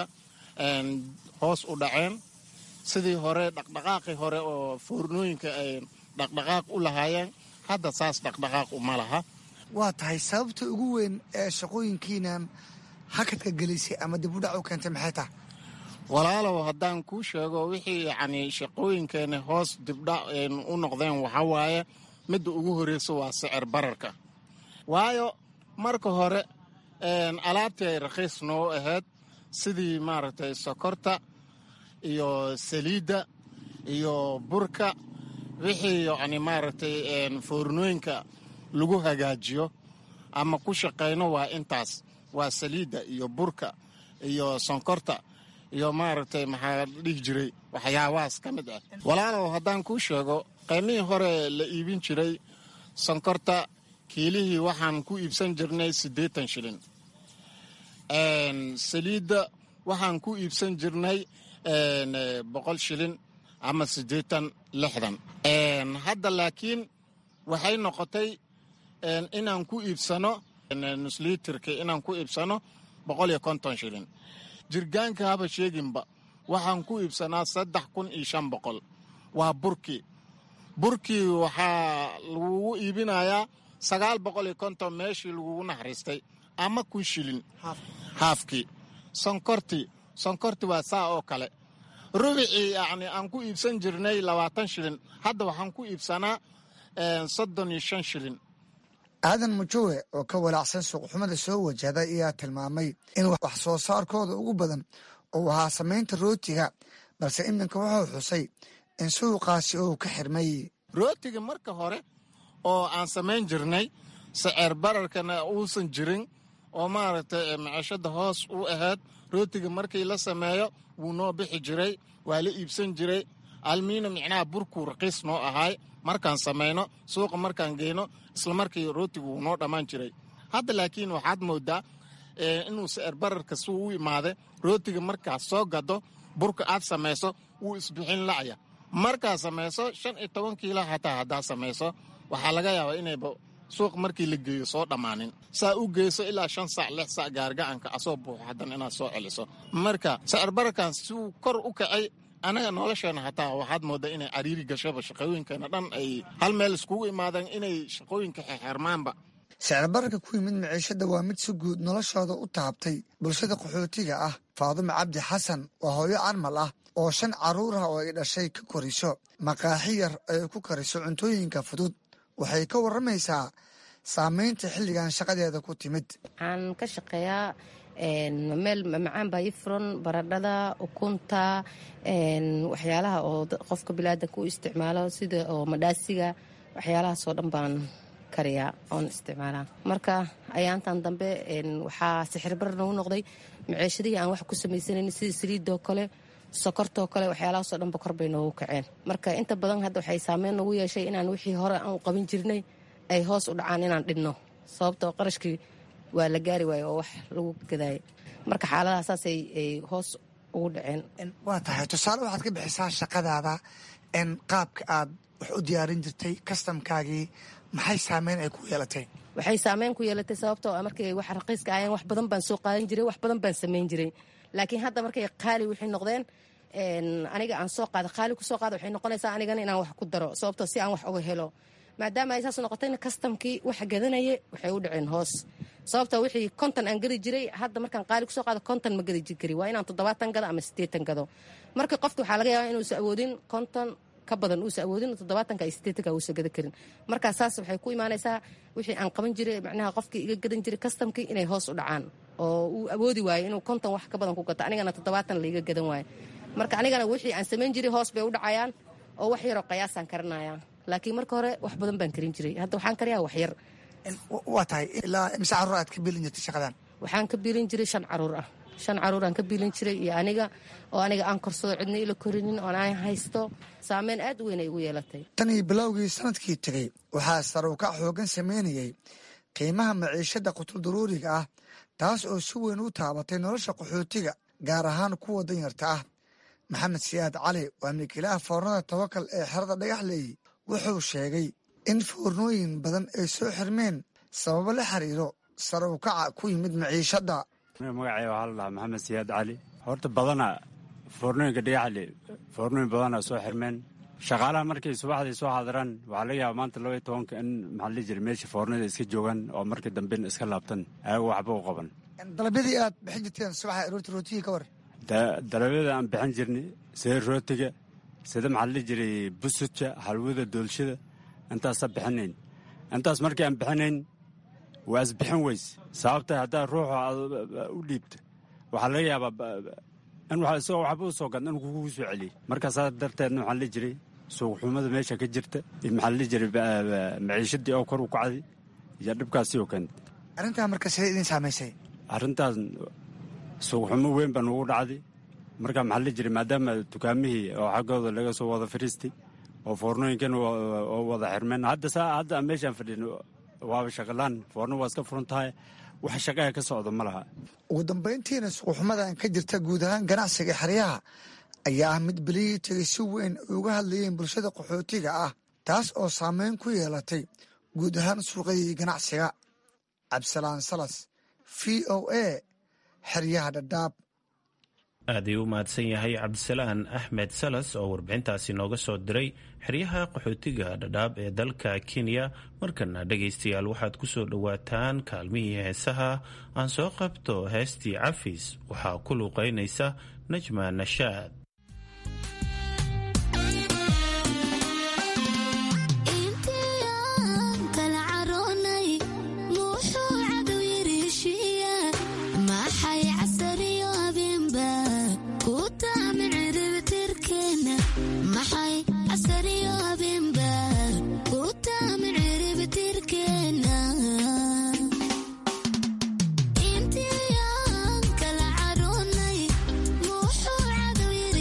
S16: hoos u dhaceen sidii hore dhaqdhaqaaqii hore oo foornooyinka ay dhaqdhaqaaq u lahaayeen hadda saas dhaqdhaqaaq uma laha
S15: waa tahay sababta ugu weyn ee shaqooyinkiinan hakadka gelisay ama dib u dhac u keentay maxay tahay
S16: walaalow haddaan kuu sheego wixii yacni shaqooyinkeena hoos dibdhac u noqdeen waxaa waaye midda ugu horreysa waa sicir bararka waayo marka hore alaabtii ay rakhiis noo ahayd sidii maaragtay sokorta iyo saliidda iyo burka wixii yacni maaragtay foornooyinka lagu hagaajiyo ama ku shaqayno waa intaas waa saliidda iyo burka iyo sonkorta iyo maaragtay maxaa dhihi jiray waxyaabahaas ka mid ah walaalow haddaan kuu sheego qiymihii hore la iibin jiray sonkorta kiilihii waxaan ku iibsan jirnay siddeetan shilin saliidda waxaan ku iibsan jirnay boqol shilin ama siddeetan lixdan hadda laakiin waxay noqotay inaan ku iibsano nusliitirka inaan ku iibsano boqol iyo konton shilin jirgaanka haba sheeginba waxaan ku iibsanaa saddex kun iyo shan boqol waa burkii burkii waxaa lagugu iibinayaa sagaal boqol iyo konton meeshii lagugu naxariistay ama kun shilin haafkii sonkortii sonkorti waa saa oo kale rubicii yacni aan ku iibsan jirnay labaatan shilin hadda waxaan ku iibsanaa soddon iyo shan shilin
S15: aadan mujowe oo ka walaacsan suuqxumada soo wajahda ayaa tilmaamay in wax soo saarkooda ugu badan uu ahaa samaynta rootiga balse iminka wuxuu xusay in suuqaasi uu ka xirmay
S16: rootiga marka hore oo aan samayn jirnay saceer bararkana uusan jirin oo maaragtay macishada hoos u ahayd rootiga markii la sameeyo wuu noo bixi jiray waa la iibsan jiray almiina micnaha burkuu raqiis noo ahaay markaan samayno suuqa markaan geyno isla markii rootigu wuu noo dhammaan jiray hadda laakiin waxaad moodaa inuu saceer bararka suu u imaada rootiga markaad soo gado burka aad samayso wuu isbixin lacya markaad samayso shan iyo toban kiila hataa haddaad samayso waxaa laga yaabaa inayba suuq markii la geeyo soo dhammaanin saa u geyso ilaa shan sac lix sac gaargacanka asoo buuxo haddana inaad soo celiso marka sacir bararkan siuu kor u kacay anaga nolosheena hataa waxaad moodaa inay cariiri gashaba shaqooyinkeena dhan ay hal meel iskugu imaadeen inay shaqooyinka xexermaanba
S15: sicir bararka ku yimid maciishada waa mid si guud noloshooda u taabtay bulshada qaxootiga ah faadumo cabdi xasan waa hooyo carmal ah oo shan carruur ah oo ay dhashay ka koriso maqaaxi yar ay ku kariso cuntooyinka fudud waxay ka warramaysaa saameynta xilligan shaqadeeda ku timid
S17: waxaan ka shaqeeyaa meel macaan baa ii furan baradhada ukunta waxyaalaha oo qofka bilaadanka u isticmaalo sida oo madhaasiga waxyaalahaasoo dhan baan kariyaa oon isticmaalaa marka ayaantan dambe waxaa sixirbar nagu noqday maceeshadihii aan wax ku samaysanayn sida saliidoo kale sokortoo kale waxyaalahaasoo dhanba kor bay noogu kaceen marka inta badan hadda waxay saameyn nagu yeeshay inaan wixii hore aan qaban jirnay ay hoos u dhacaan inaan dhinno sababtoo qarashkii waa la gaari waaye oo wax lagu gadaaya marka xaaladaha saasay ay hoos ugu dhaceen
S15: waa tahay tusaale waxaad ka bixisaa shaqadaada n qaabka aad wax u diyaarin jirtay kastamkaagii maxay saameyn ay ku yeelatay
S17: waxay saameyn ku yeelatay sababtoo ah markay wax raqiiska ayaan wax badan baan soo qaadan jiray wax badan baan samayn jiray laakiin hadda markay qaali waxay noqdeen aniga aan soo qaada qaali kusoo qaada waxay noqonaysaa anigana inaan wax ku daro sababtoo si aan wax uga helo maadaama ay saas noqotayna kastamkii waxa gadanaya waxay u dhaceen hoos sababta wixii konton aan gadi jiray hadda markaan qaali kusoo qaado konton ma gadi kari waa inaan toddobaatan gado ama siddeetan gado marka qofki waxaa laga yaabaa inuusa awoodin konton ka badan uusa awoodin toddobaatanka iyo siddeetanka uusa gada karin marka saas waxay ku imaanaysaa wixii aan qaban jiray macnaha qofkii iga gadan jiray kastamkii inay hoos u dhacaan oo uu awoodi waayo inuu konton wax ka badan ku gato anigana toddobaatan laiga gadan waayo marka anigana wixii aan samayn jiray hoos bay u dhacayaan oo wax yaroo qayaasaan karinaya laakiin marka hore wax badan baan karin jiray hadda waxaan kariyaa wax yar
S15: waa tahay ilaa imse carruur aad ka biilin jirtay shaqadan
S17: waxaan ka biilin jiray shan caruur ah shan caruuraan ka biilin jiray iyo aniga oo aniga aan korsado cidna ila korinin oon aan haysto saameyn aad u weyn ay igu yeelatay
S15: tan iyo bilowgii sanadkii tegey waxaa saruukac xoogan sameynayay qiimaha maciishada qutuldaruuriga ah taas oo si weyn u taabatay nolosha qaxootiga gaar ahaan kuwa danyarta ah maxamed siyaad cali waa milkiilaha foornada tawakal ee xerada dhagaxleey wuxuu sheegay in foornooyin badan ay soo xirmeen sababo la xiriiro saruukaca ku yimid maciishadda
S18: magacay waxaa la dhahaa maxamed siyaad cali horta badana foornooyinka dhagaxle foornooyin badana soo xirmeen shaqaalaha markay subaxdii soo xaadiraan waxaa laga yaaba maanta laba iyo tobanka in maxaa la jira meesha foornada iska joogaan oo markii dambena iska laabtan ayago waxba u qaban
S15: dalabyadii aad bixin jirteen subaxa aroorti rootigii ka war
S18: dalabyada aan bixin jirnay sida rootiga sida maxaa la jiray busudka halwada doolshada intaasa bixinayn intaas markii aan bixinayn waa isbixin weys sababta haddaa ruuxa u dhiibta waxaa laga yaabaa in isagoo waxba u soo gadna in kugu soo celiyey markaasaa darteedna waxaa la jiray suuqxumada meesha ka jirta iyo maxaa la jiray maciishadii oo kor u kacday iyo dhibkaasi oo keentay
S15: arrintaa marka sidee idin saamaysay
S18: arrintaas suuqxumo weyn baa nugu dhacday marka maxaa la jiray maadaama dukaamihii oo xaggooda laga soo wada fariistay oo foornooyinkan oo wada xirmeen hadda saa hadda aan meeshaan fadhin waaba shaqalaan foorno waa iska furan tahay wax shaqaha ka socda ma laha
S15: ugu dambayntiina suuqxumadan ka jirta guud ahaan ganacsiga xeryaha ayaa ah mid beliyii tegay si weyn ay uga hadlayeen bulshada qaxootiga ah taas oo saameyn ku yeelatay guud ahaan suuqyadii ganacsiga cabdisalaan salas v o a xeryaha dhadhaab
S14: aad ayuu u mahadsan yahay cabdisalaan axmed salas oo warbixintaasi nooga soo diray xeryaha qaxootiga dhadhaab ee dalka kenya markana dhegaystayaal waxaad ku soo dhowaataan kaalmihii heesaha aan soo qabto heestii cafis waxaa ku luuqaynaysa najma nashaad
S19: intiyan kala caroonay muxuu cadow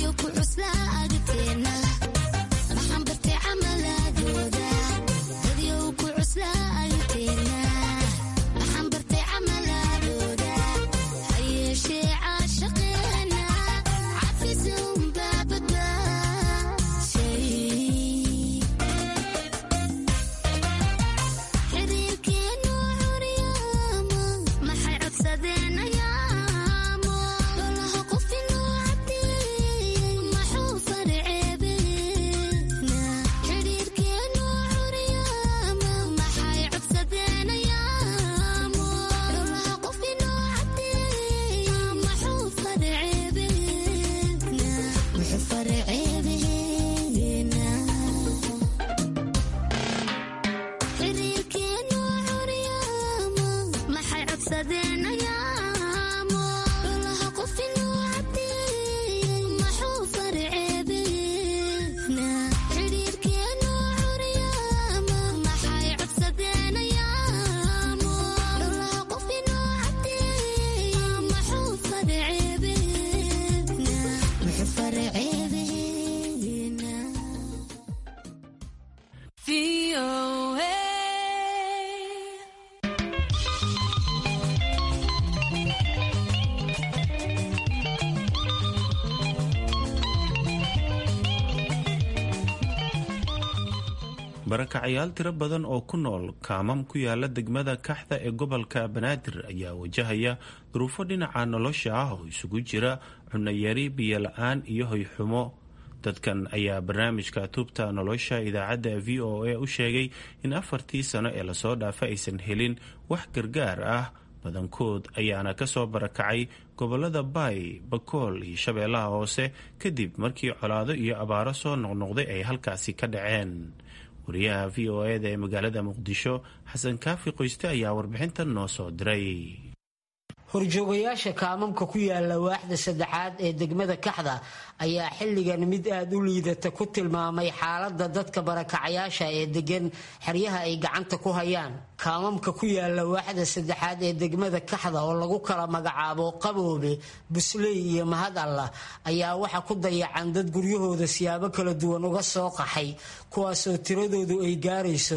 S14: barakacayaal tiro badan oo ku nool kaamam ku yaala degmada kaxda ee gobolka banaadir ayaa wajahaya duruufo dhinaca nolosha ah oo isugu jira cunayari biyola-aan iyo hoyxumo dadkan ayaa barnaamijka tubta nolosha idaacadda v o a u sheegay in afartii sano ee lasoo dhaafa aysan helin wax gargaar ah badankood ayaana kasoo barakacay gobolada baay bakool iyo shabeellaha hoose kadib markii colaado iyo abaaro soo noqnoqday ay halkaasi ka dhaceen wariyaha v o eda ee magaalada muqdisho xasan kaafi qoyste ayaa warbixintan noo soo diray
S19: horjoogayaasha kaamamka ku yaala waaxda saddexaad ee degmada kaxda ayaa xilligan mid aada u liidata ku tilmaamay xaalada dadka barakacayaasha ee degan xeryaha ay gacanta ku hayaan kaamamka ku yaala waaxda saddexaad ee degmada kaxda oo lagu kala magacaabo qaboobe busley iyo mahad allah ayaa waxa ku dayacan dad guryahooda siyaabo kala duwan uga soo qaxay kuwaasoo tiradoodu ay gaarayso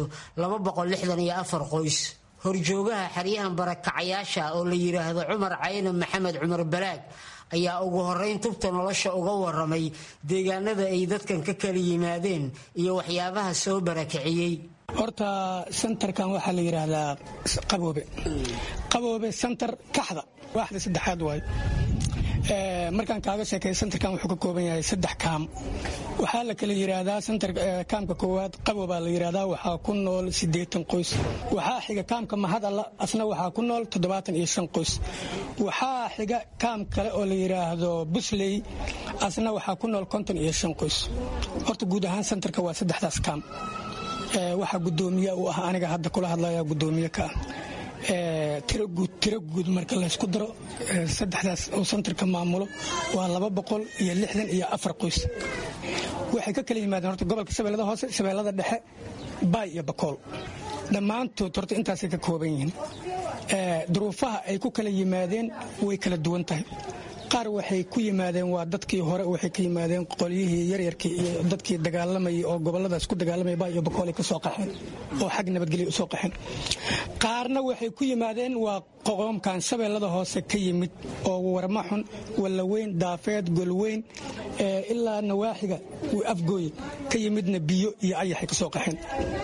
S19: qoys horjoogaha xeryahan barakacayaasha oo la yidhaahdo cumar cayne maxamed cumar balaag ayaa ugu horeyn tubta nolosha uga waramay deegaanada ay dadkan ka kala yimaadeen iyo waxyaabaha soo barakiciyey
S20: horta sentarkan waxaa la yidhaahdaa qaboobe qaboobe sentar kaxda waaxda saddexaad waay markaan kaaga sheekay sentarkan wuxuu ka kooban yahay saddex kaam waxaa la kala yidhaahdaa sentar kaamka koowaad qaboobaa la yidhaahdaa waxaa ku nool siddeetan qoys waxaa xiga kaamka mahadalla asna waxaa ku nool toddobaatan iyo shan qoys waxaa xiga kaam kale oo la yidhaahdo busley asna waxaa ku nool konton iyo shan qoys horta guud ahaan sentarka waa saddexdaas kaam waxaa guddoomiye u ah aniga hadda kula hadlaya guddoomiye ka ah tiro guud marka laysku daro saddexdaas oo santarka maamulo waa laba boqol iyo lixdan iyo afar qoys waxay ka kala yimaadeen horta gobolka shabeellada hoose shabeellada dhexe baay iyo bakool dhammaantood horta intaasay ka kooban yihiin duruufaha ay ku kala yimaadeen way kala duwan tahay qaar waxay ku yimaadeen waa dadkii hore waxay ka yimaadeen qolyihii yaryarkii iyo dadkii dagaalamayay oo goboladaas ku dagaalamaya baa iyo bakoolay ka soo qaxeen oo xag nabadgelya u soo qaxeen qaarna waxay ku yimaadeen waa qoqoomkan shabeellada hoose ka yimid oo warmaxun wallaweyn daafeed golweyn ilaa nawaaxiga afgooye ka yimidna biyo iyo ayaxay ka soo qaxeen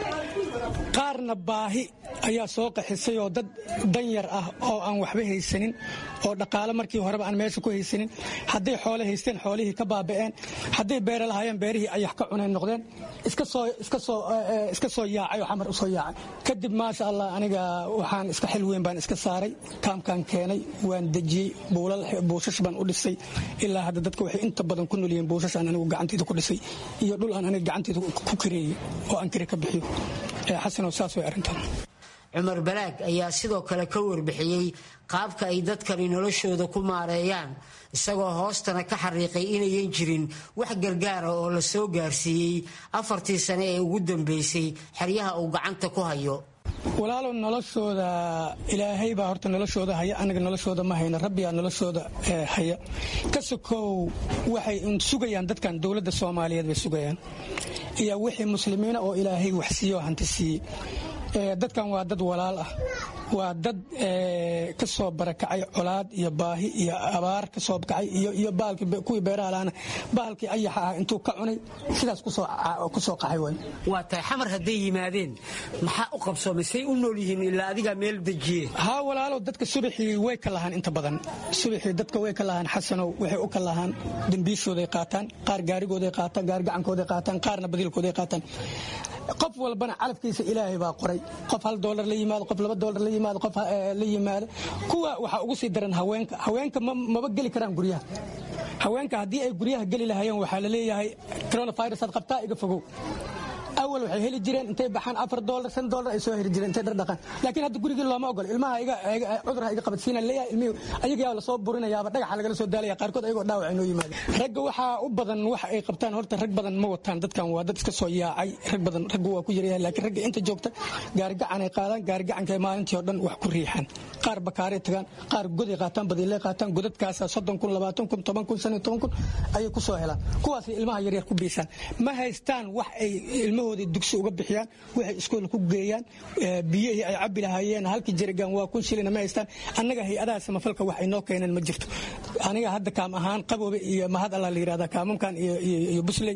S20: qaarna baahi ayaa soo qaxisay oo dad danyar ah oo aan waxba haysanin oo dhaqaale markii horeba aan meesha ku haysanin hadday xoole haysteen xoolihii ka baaba'een hadday beere lahaayeen beerihii ayax ka cunay noqdeen iska soo yaacay oo xamar u soo yaacay kadib maasha allah aniga waxaan iska xil weyn baan iska saaray kaamkaan keenay waan dejiyey buushash baan u dhisay ilaa hadda dadka waxay inta badan ku nolyihiin buushash aan anigu gacantayda ku dhisay iyo dhul aan aniga gacantayda ku kareeyey oo aan kare ka bixiyo xasanow saas way arrintan
S19: cumar balaag ayaa sidoo kale ka warbixiyey qaabka ay dadkani noloshooda ku maareeyaan isagoo hoostana ka xariiqay inayan jirin wax gargaara oo la soo gaarsiiyey afartii sane ee ugu dambeysay xeryaha uu gacanta ku hayo
S20: walaalow noloshooda ilaahay baa horta noloshooda haya anaga noloshooda ma hayno rabbiyaa noloshooda haya ka sokow waxay sugayaan dadkan dowladda soomaaliyeed bay sugayaan iyo wixii muslimiina oo ilaahay wax siiyo hanti siiyey dadkan waa dad walaal ah waa dad ka soo barakacay colaad iyo baahi iyo abaar ka soo kacay iyo kuwii beeraha laana bahalkii ayaxa ah intuu ka cunay sidaas ku soo qaxay way
S19: waa tahay xamar hadday yimaadeen maxaa u qabsoomay say u nool yihiin ilaa adigaa meel dejiye
S20: haa walaalow dadka subaxii way ka lahaan inta badan subaxii dadka way ka lahaan xasanow waxay u ka lahaan dembiishooday qaataan qaar gaarigooday qaataan gaari gacankooday qaataan qaarna badiilkooday qaataan qof walbana calafkiisa ilaahay baa qoray qof hal doolar la yimaado qof laba doolar la yimaado qof la yimaado kuwa waxaa ugu sii daran haweenka haweenka maba geli karaan guryaha haweenka haddii ay guryaha geli lahayeen waxaa la leeyahay coronavirus aad qabtaa iga fogow awal waxay heli jireen intay baxaan afar doolar shan doolar ay soo heli jireen intay dhardhaqaan laakiin hadda gurigii looma ogolo ilmaha cudurha iga qabadsiina leeyahay ilmihii ayagaa lasoo burinayaaba dhagaxa lagala soo daalaya qaarkood ayagoo dhaawac inoo yimaada ragga waxaa u badan wax ay qabtaan horta rag badan ma wataan dadkan waa dad iska soo yaacay rag badan raggu waa ku yaryahay laakiin ragga inta joogta gaarigacan ay qaadaan gaarigacanka maalintii oo dhan wax ku riixaan qaar bakaaray tagaan qaar goday qaataan badiilay qaataan godadkaasa soddon kun labaatan kun toban kun shan iyo toban kun ayay ku soo helaan kuwaasay ilmaha yaryar ku biisaan ma haystaan wax ay ilmahoodii dugsi uga bixiyaan waxay iskool ku geeyaan biyihii ay cabbi lahaayeen halkii jerigan waa kun shilina ma haystaan annaga hay-adaha samafalka wax inoo keeneen ma jirto aniga hadda kaam ahaan qaboobe iyo mahad allah la yidhahda kaamamkan iyo busley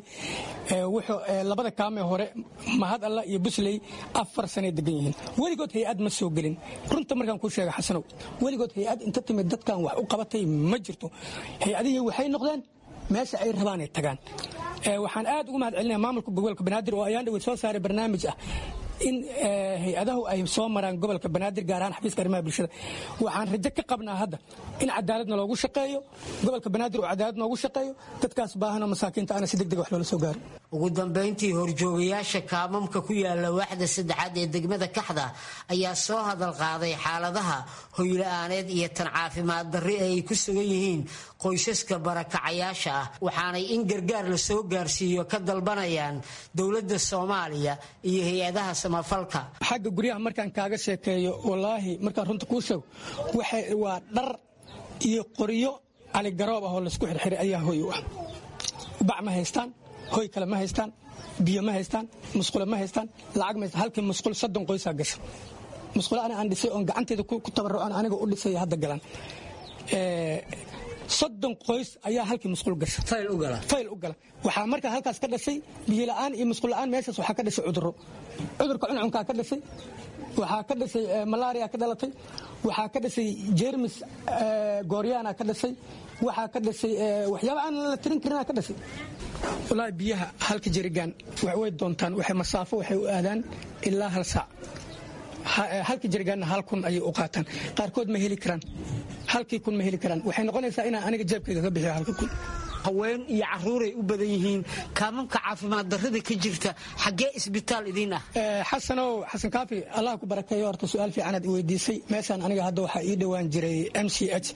S20: labada kaamee hore mahad allah iyo busley afar sanay degan yihiin weligood hay-ad ma soo gelin runta markaan kuu sheega xasanow weligood hay-ad inta timid dadkan wax u qabatay ma jirto hay-adihii waxay noqdeen meesha ay rabaanay tagaan waxaan aad ugu mahad celinaya maamulka gobolka banaadir oo ayaan dhaweyd soo saaray barnaamij ah in hay-adahu ay soo maraan gobolka banaadir gaar ahaan xafiiska arrimaha bulshada waxaan rajo ka qabnaa hadda in cadaaladna loogu shaqeeyo gobolka banaadir oo cadaalad noogu shaqeeyo dadkaas baahanoo masaakiinta ana si degdeg wax loola soo gaaro
S19: ugu dambayntii horjoogayaasha kaamamka ku yaala waaxda saddexaad ee degmada kaxda ayaa soo hadal qaaday xaaladaha hoyla-aaneed iyo tan caafimaad darri ay ku sugan yihiin qoysaska barakacayaasha ah waxaanay in gargaar la soo gaarsiiyo ka dalbanayaan dowladda soomaaliya iyo hay-adaha samafalka
S20: xagga guryaha markaan kaaga sheekeeyo wallaahi markaan runta kuu sheego waa dhar iyo qoryo caligaroob ah oo laysku xirxiray ayaa hoy u ah bac ma haystaan hoy kale ma haystaan biyo ma haystaan musqule ma haystaan lacag ma haystaan halkii musqul soddon qoysaa gasha musqule ana aan dhisay oon gacanteeda ku tabarrucan aniga u dhisay hadda galan soddon qoys ayaa halkii musqul gasha fayl u gala waxaa markaa halkaas ka dhashay biyola'aan iyo musqulla'aan meeshaas waxaa ka dhashay cudurro cudurka cuncunkaa ka dhashay waxaa ka dhashay malaria ka dhalatay waxaa ka dhashay jermis gooryaana ka dhashay waxaa ka dhashay waxyaaba aan la tirin karinaa ka dhashay wallaahi biyaha halka jerigaan way doontaan waxay masaafo waxay u aadaan ilaa hal saac halka jerigaanna hal kun ayay u qaataan qaarkood ma heli karaan halkii kun ma heli karaan waxay noqonaysaa inaan aniga jeebkayga ka bixiyo halka kun
S19: haween iyo caruuray u badan yihiin kaamamka caafimaad darrada ka jirta xaggee isbitaal idiin ah
S20: xasanow xasan kaafi allah ku barakeeyo horta su-aal fiicanaad i weydiisay meeshaan aniga hadda waxaa ii dhowaan jiray m c h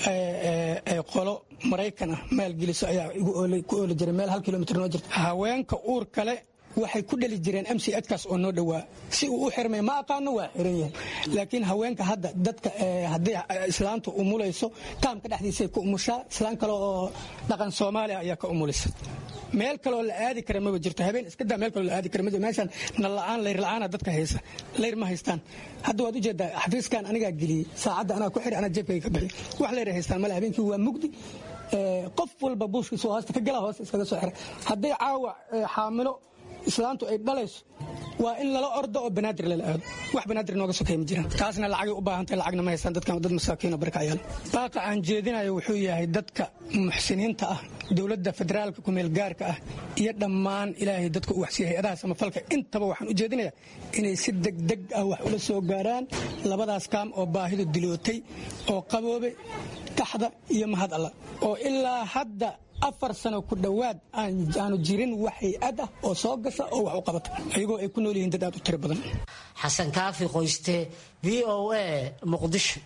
S20: qolo maraykan ah maalgeliso ayaa ku ooli jiray meel hal kilomitr noo jirta haweenka uur kale waxay ku dhali jireen m c kaas oo noo dhowaa si uu u xirmay ma aqaano waa xiran yahay laakiin haweenka hadda dadka haddii islaantu umulayso taamka dhexdiisay ku umushaa islaan kale oo dhaqan soomaaliya ayaa ka umulisa meel kaleoo la aadi kara maba jirto habeen iska daa meel kaloo la aadi kara ma jirto meeshaan nalla'aan layr la'aana dadka haysa layr ma haystaan hadda waad ujeedaa xafiiskan anigaa geliyey saacadda anaa ku xiri anaa jeebkayga ka bixi wax layr haystaan male habeenkii waa mugdi qof walba buushkiisa hoosta ka gala hoosta iskaga soo xira hadday caawa xaamilo islaantu ay dhalayso waa in lala ordo oo banaadir lala aado wax banaadir nooga sokay ma jiraan taasna lacagay u baahan tahay lacagna ma haystaan dadkan dad masaakiin oo barkacayaal baaqa aan jeedinayo wuxuu yahay dadka muxsiniinta ah dowladda federaalka kumeel gaarka ah iyo dhammaan ilaahay dadka u waxsiiya hay-adaha samafalka intaba waxaan u jeedinayaa inay si degdeg ah wax ula soo gaaraan labadaas kaam oo baahidu dilootay oo qaboobe kaxda iyo mahad alla oo ilaa hadda afar sano ku dhowaad aanu jirin wax hay-ad ah oo soo gasha oo wax u qabata ayagoo ay ku nool yihiin dad aad u tiro badan
S19: xasan kaafi qoyste v o a muqdisho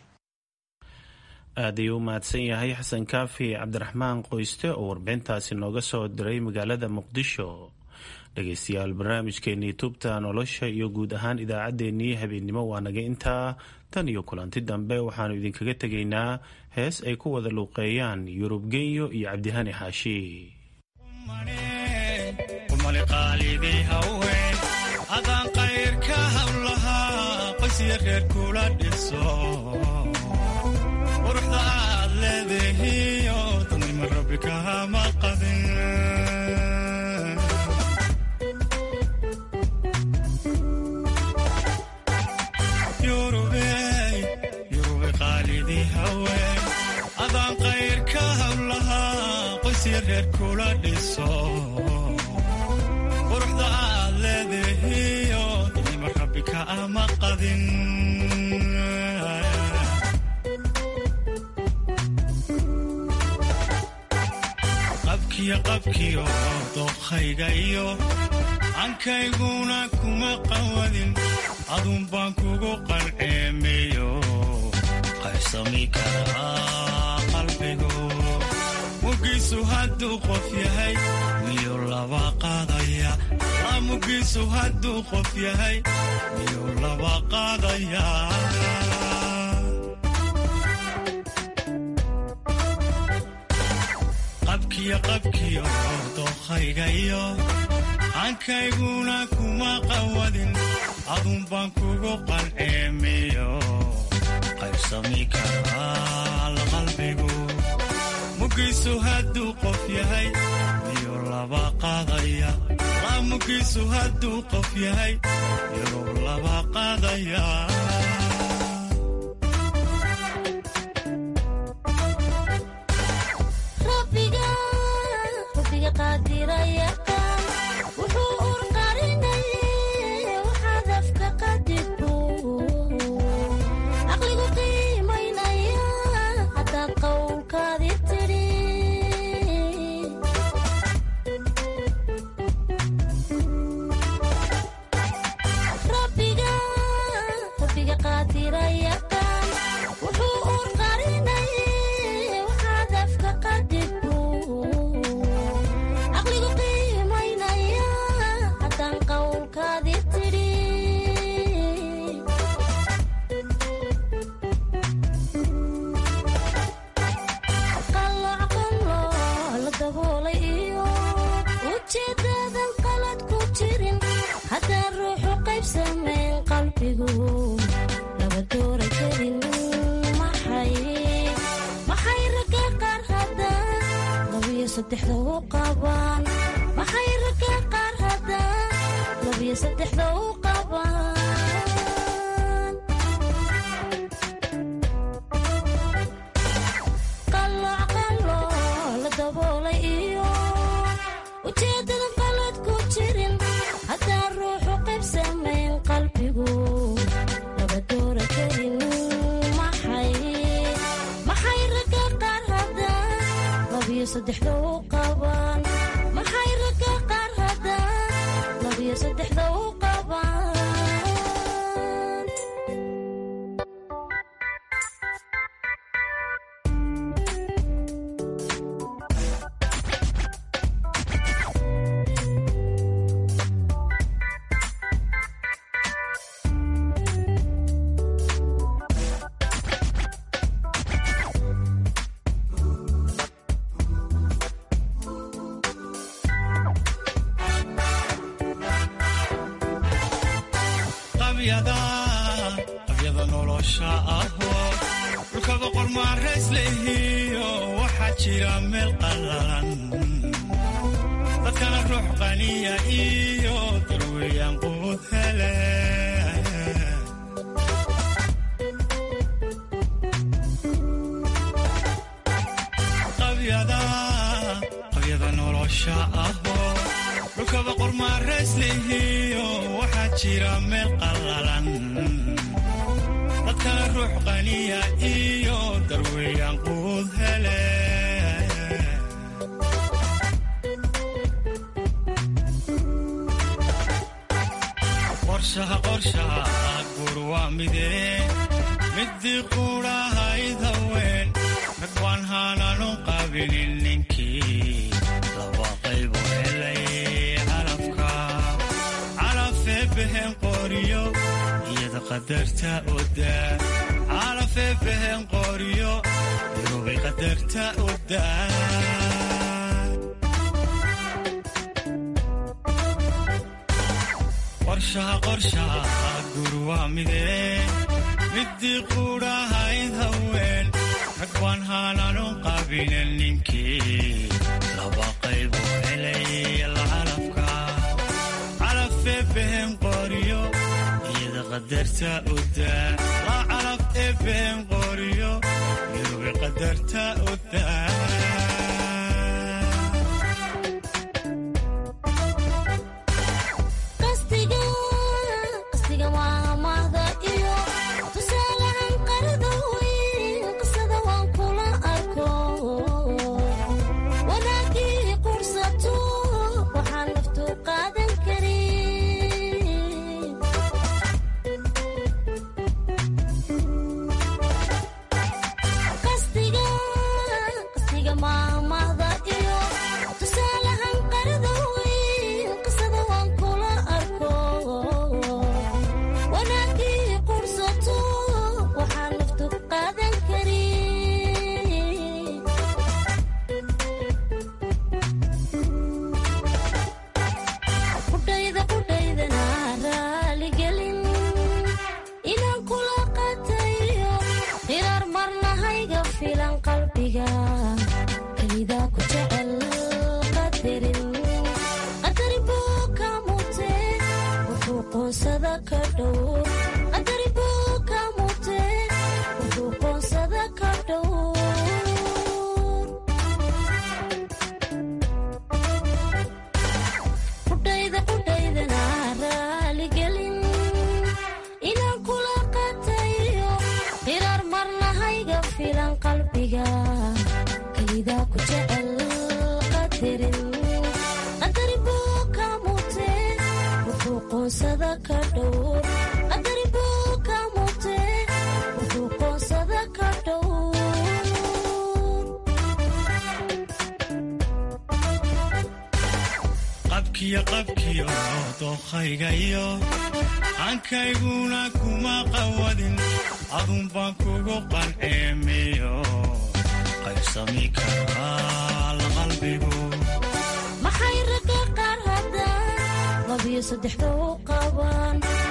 S14: aad ayuu u mahadsan yahay xasan kaafi cabdiraxmaan qoyste oo warbixintaasi nooga soo diray magaalada muqdisho dhegaystayaal barnaamijkeenii tubta nolosha iyo guud ahaan idaacaddeenii habeennimo waa naga intaa tan iyo kulanti dambe waxaannu idinkaga tegaynaa hees ay ku wada luuqeeyaan yurub genyo iyo cabdihani xaashi
S21: adaan qayrka hawlahaa qoysya reer kula dhiso quruxda aad leedahiyo dadnima rabbi kahama qadin yurube qaalidii haween adaan qayrka hawlahaa qoysya reer kula dhiso quruxda aad leedahiyo dadnima rabbi kaama qadin qabkiyo qabkiyo dookhayga iyo ankayguna kuma qawadin adun baan kugu qalceemeyo qaybsami karaa qalbigu mugiisu hadduu qof yahay miyuu laba qaadaya la mugiisu hadduu qof yahay miyuu laba qaadaya qabkiyo qabkiyo dookhayga iyo ankayguna kuma qawadin adun baan kugu qalceemiyo qaybsami karaa qalbigu mugiisu hadduu qof yahay miyuu laba qaadaya la mugiisu hadduu qof yahay miyuu laba qaadaya qabyada nolosha ahoo dhulka boqor maarays lehiyo waxaa jira meel qallalan dadkana ruux qaniya iyo darweeyaan quud hele qabyada nolosha ahoo dhulka boqor maarays lehiyo waxaa jira meel qallalan dadkana ruux qaniya iyo darweeyaan quud hele qorshaha qorshaha guur waa midee midii quudhahayd haween rag waan haananu qabinin ninkii laba qaybu helay calafka behen qoriyo iyada qadarta odaa calafee behen qoriyo irubay qadarta odaa qorshaha qorshaha gur waa midee midii quudhahayd haween rag baan haananu qabinen ninkii laba qaybu helay lacalafka calafee behen qoriyo iyada qadarta odaa la calaf ee behen qoriyo irubi qadarta odaa qabkiyo qabkiyo dookhaygayo ankayguna kuma qawadin adun baan kugu qanceemiyo qaybsami karaa la qalbigu
S3: maxay ragga qaar haddaan labiyo saddexda u qabaan